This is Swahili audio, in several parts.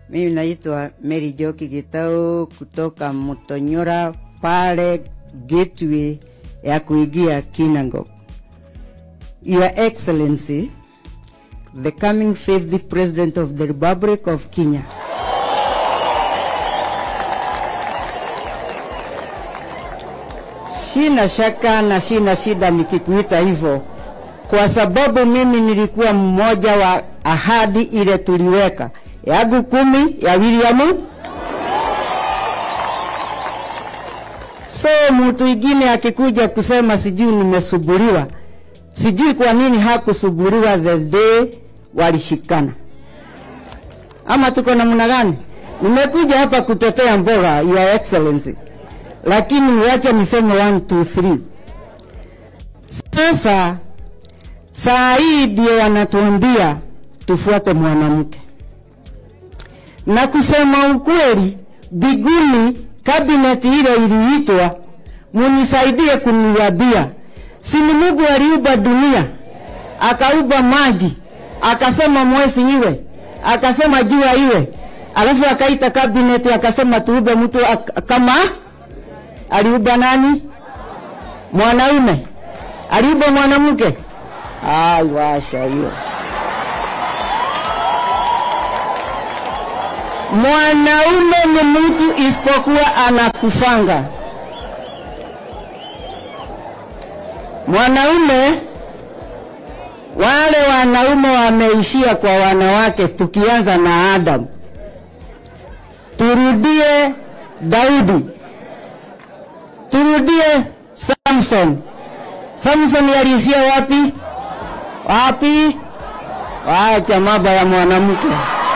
Mimi naitwa Mary Joki Gitau kutoka Mutonyora pale gateway ya kuingia Kinangop. Your Excellency, the coming faithful President of the Republic of Kenya. Sina shaka na sina shida nikikuita hivyo, kwa sababu mimi nilikuwa mmoja wa ahadi ile tuliweka yangu kumi ya William. So mtu ingine akikuja kusema sijui nimesuburiwa, sijui kwa nini hakusuburiwa the day walishikana, ama tuko namna gani? Nimekuja hapa kutetea mboga, Your Excellency, lakini wacha niseme 1 2 3. Sasa saa hii ndio wanatuambia tufuate mwanamke na kusema ukweli, biguni kabineti ile iliitwa, munisaidie kuniambia, si ni Mungu aliumba dunia, akaumba maji, akasema mwezi iwe, akasema jua iwe, alafu akaita kabineti akasema tuumbe mtu ak- kama aliumba nani? Mwanaume. Aliumba mwanamke? Ai, washa hiyo. Mwanaume ni mtu isipokuwa anakufanga. Mwanaume, wale wanaume wameishia kwa wanawake, tukianza na Adam. Turudie Daudi, turudie Samson. Samson aliishia wapi? Wapi? Wacha mambo ya mwanamke.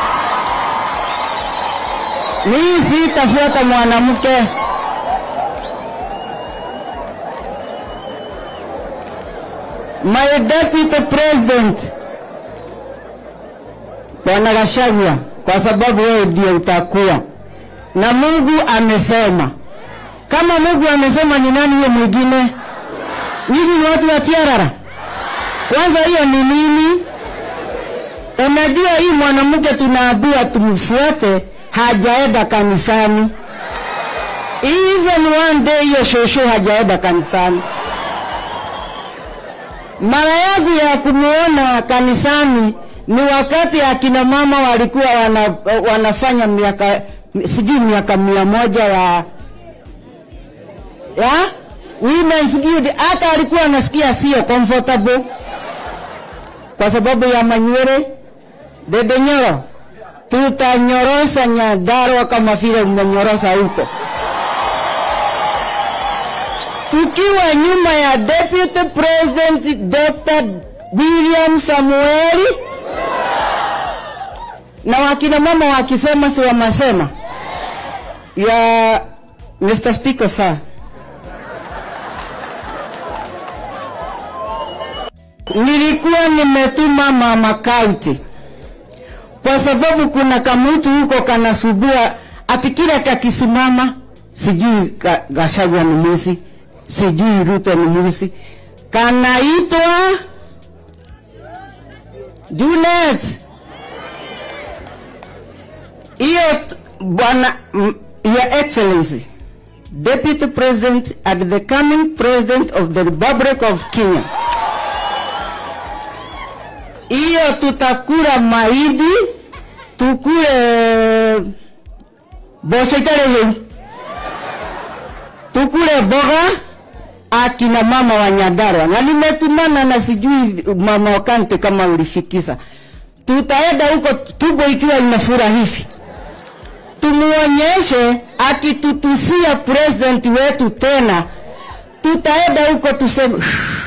Mimi sitafuata mwanamke. My deputy president Bwana Gachagua, kwa sababu wewe ndio utakuwa na Mungu amesema. Kama Mungu amesema, ni nani huyo mwingine? Nyinyi ni watu wa tiarara. Kwanza hiyo ni nini? Unajua hii mwanamke tunaambiwa tumfuate, hajaenda kanisani. Even one day hiyo shosho hajaenda kanisani. Mara yangu ya kumuona kanisani ni wakati akina mama walikuwa wana, wanafanya miaka sijui miaka mia moja ya ya women's guild, hata alikuwa anasikia sio comfortable kwa sababu ya manywele Dede Nyoro, tutanyorosa Nyandarua kama vile mmenyorosa huko, tukiwa nyuma ya Deputy President Dr. William Samueli na wakina mama wakisema si wamasema ya Mr. Speaker sir. Nilikuwa nimetuma mama county kwa sababu kuna kamutu huko kanasubua ati kila kakisimama, sijui ka- Gachagua ni mwizi, sijui Ruto ni mwizi, kanaitwa Junet. Hiyo t- bwana, mm, Your Excellency, Deputy President and the coming President of the Republic of Kenya hiyo tutakula mahindi, tukule mboco itarĩ hĩu, tukule mboga akina mama wa Nyandarua, na nimetumana na sijui mama wa kaunti kama ulifikisa, tutaenda huko tumbo ikiwa imefura hivi, tumuonyeshe akitutusia president wetu tena, tutaenda huko tuseme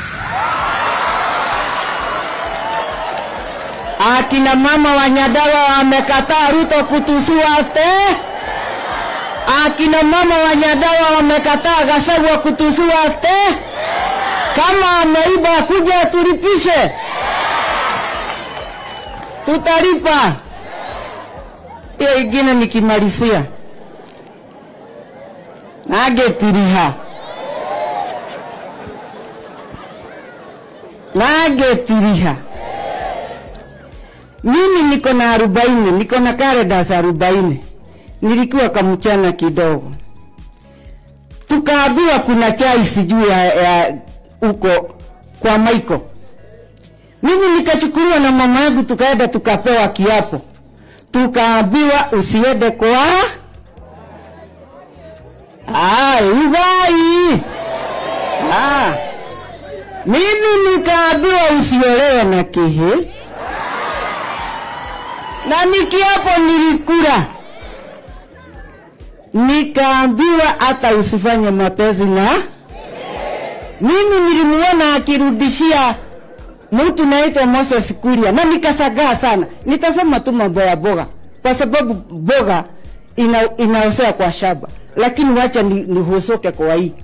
akina mama wa Nyandarua wamekataa Ruto kutusiwa te. Akina mama wa Nyandarua wamekataa Gachagua kutusiwa te. Kama ameiba kuja tulipishe, tutalipa. Hiyo ingine nikimalizia, nagetiriha nagetiriha mimi niko na arobaini niko na karedas arobaini nilikuwa kamchana kidogo tukaambiwa kuna chai sijui ya, ya uko kwa maiko mimi nikachukuliwa na mama yangu tukaenda tukapewa kiapo tukaambiwa usiende kwa Ah, ugai ah. mimi nikaambiwa usiolewe na kihi na nikiapo nilikula nikaambiwa hata usifanye mapenzi na mimi nilimuona akirudishia mtu naitwa Moses Kuria na nikasagaa sana. Nitasema tu mambo ya boga kwa sababu boga ina, inaosea kwa shamba, lakini wacha ni, nihusuke kwa hii.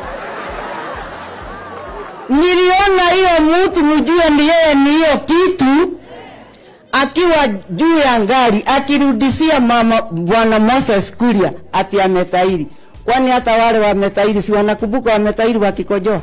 Niliona hiyo mtu mjue ni yeye ni hiyo kitu akiwa juu ya ngari akirudishia mama bwana Moses Kuria ati ametairi. Kwani hata wale wametairi si wanakumbuka wametairi wakikojoa?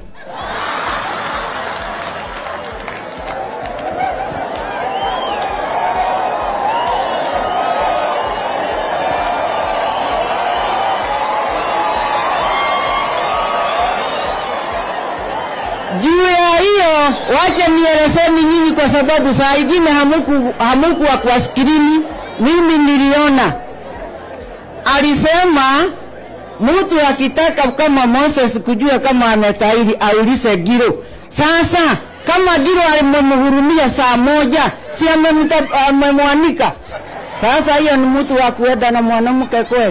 juu ya hiyo wacha nielezeni nyinyi kwa sababu saa ingine hamuku hamukuwa kwa skrini mimi niliona alisema mtu akitaka kama Moses kujua kama ametairi aulize Giro sasa kama Giro alimemhurumia saa moja si amemta- amemwanika sasa hiyo ni mtu wa kuenda na mwanamke kweli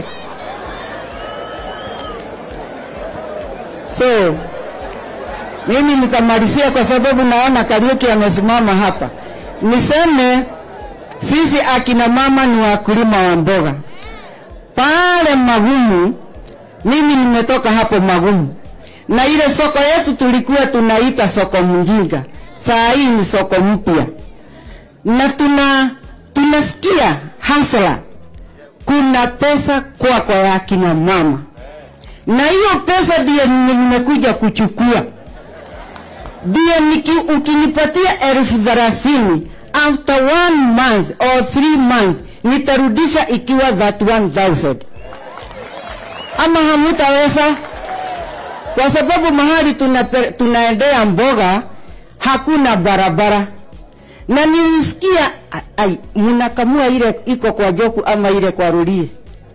so mimi nitamalizia kwa sababu naona Kariuki amesimama hapa. Niseme sisi akina mama ni wakulima wa mboga pale Magumu. Mimi nimetoka hapo Magumu, na ile soko yetu tulikuwa tunaita soko mjinga, saa hii ni soko mpya, na tuna tunasikia hasla, kuna pesa kwa kwa ya akina mama, na hiyo pesa ndiyo nimekuja kuchukua ndio niki- ukinipatia elfu thelathini after one month or three months nitarudisha ikiwa 31000 ama hamutaweza kwa sababu mahali tunape- tunaendea mboga hakuna barabara na nilisikia a- ai mnakamua ile iko kwa joku ama ile kwa rulie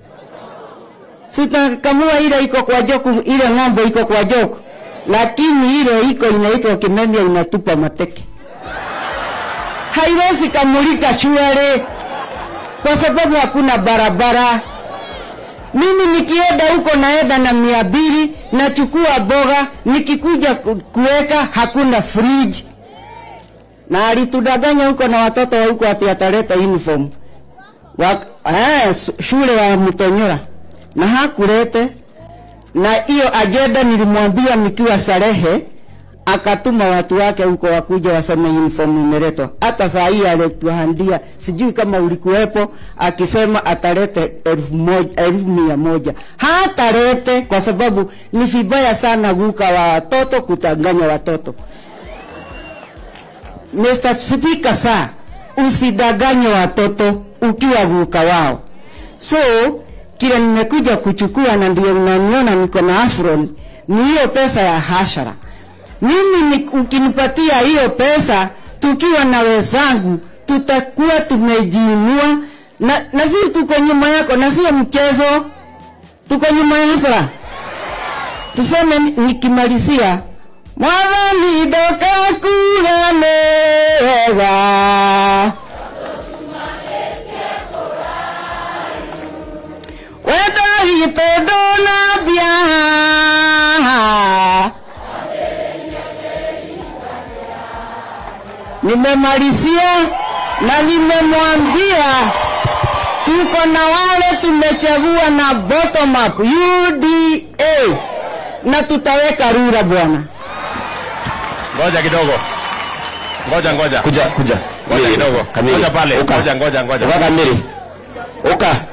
sitakamua ile iko kwa joku ile ng'ombe iko kwa joku lakini ile iko inaitwa kimemia inatupa mateke haiwezi kamulika shwari kwa sababu hakuna barabara mimi nikienda huko naenda na mia mbili nachukua boga nikikuja ku- kuweka hakuna fridge na alitudanganya huko na watoto wa huko ati ataleta uniform wa, eh, su- shule ya Mtonyora na hakulete na hiyo ajenda nilimwambia nikiwa Sarehe, akatuma watu wake huko wakuja waseme uniform imeletwa. Hata saa hii alituhandia, sijui kama ulikuwepo, akisema atalete elfu moja, elfu mia moja. Hatalete kwa sababu ni vibaya sana guka wa watoto kutanganya watoto. Mr. Speaker, saa usidanganye watoto ukiwa guka wao. So kile nimekuja kuchukua na ndio unaniona niko na afron ni hiyo pesa ya hashara. Mimi ni, ukinipatia hiyo pesa tukiwa na wenzangu tutakuwa tumejiinua na, na sisi tuko nyuma yako na sio mchezo, tuko nyuma ya hashara. Tuseme ni- nikimalizia mwathani ndokakuga nega wendo witũ ndũnambia nimemalizia na nimemwambia tuko na wale tumechagua na bottom up UDA na tutaweka rura bwana. Ngoja kidogo. Ngoja ngoja. kuja kuja Ngoja kidogo. Kamili. Ngoja pale. Uka. Ngoja ngoja ngoja. Uka kamili uka